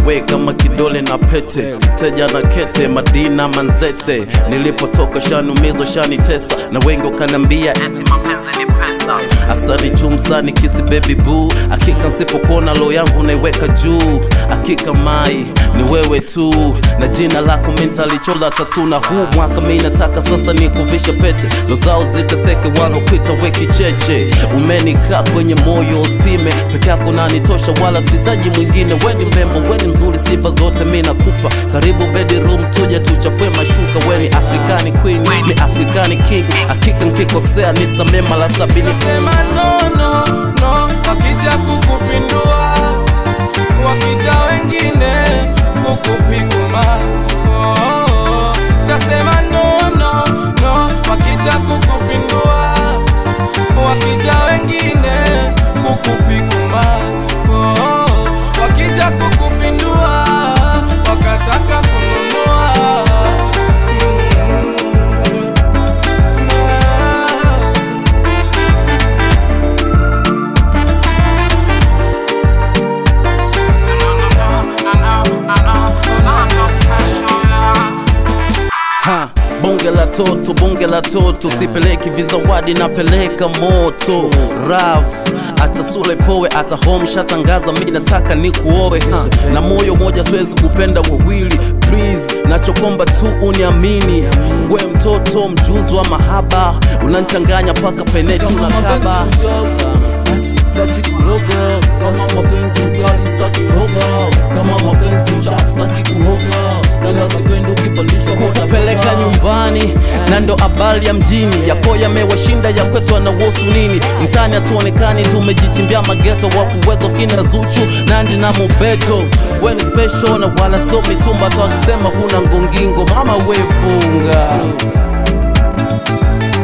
we kama kidole na pete teja na kete madina manzese nilipotoka shanumizwa shanitesa na wengi wakanambia eti mapenzi ni pesa asani chumsani kisi baby boo akika nsipopona lo yangu naiweka juu akika mai ni wewe tu na jina lako mintalichola tatu na huu mwaka mi nataka sasa ni kuvisha pete lo zao ziteseke wanaopita weki cheche umenikaa kwenye moyo uspime peke yako nanitosha wala sitaji mwingine weni mrembo weni mzuri sifa zote mi nakupa karibu bedroom tuje tuchafue mashuka weni afrikani queen ni afrikani king akika nkikosea nisamee mara sabini Sema no no no, wakija kukupindua, wakija wengine kukupiguma. Oh, oh, oh. Tasema no no no, wakija kukupindua, wakija wengine kukupiguma. Oh, oh, oh. Wakija kukupindua, wakataka kununua. Mm. Ah. ha bonge la toto bonge la toto sipeleki vizawadi napeleka moto rav hata sule powe hata home shatangaza mi nataka ni kuowe ha. na moyo moja siwezi kupenda wawili please nachokomba tu uniamini we mtoto mjuzi wa mahaba unanchanganya paka peneti unakaba sachi kuroga kama mapenzi ugali staki roga kama mapenzi uchafu staki kuoga kama sipendi ukipandishwa kukupeleka nyumbani na ndo habari ya mjini yapo yamewashinda ya kwetu anawosu nini mtani hatuonekani tumejichimbia mageto wa kuwezo kina zuchu nandi na mubeto weni special na wala so mitumba tu akisema huna ngongingo mama wefunga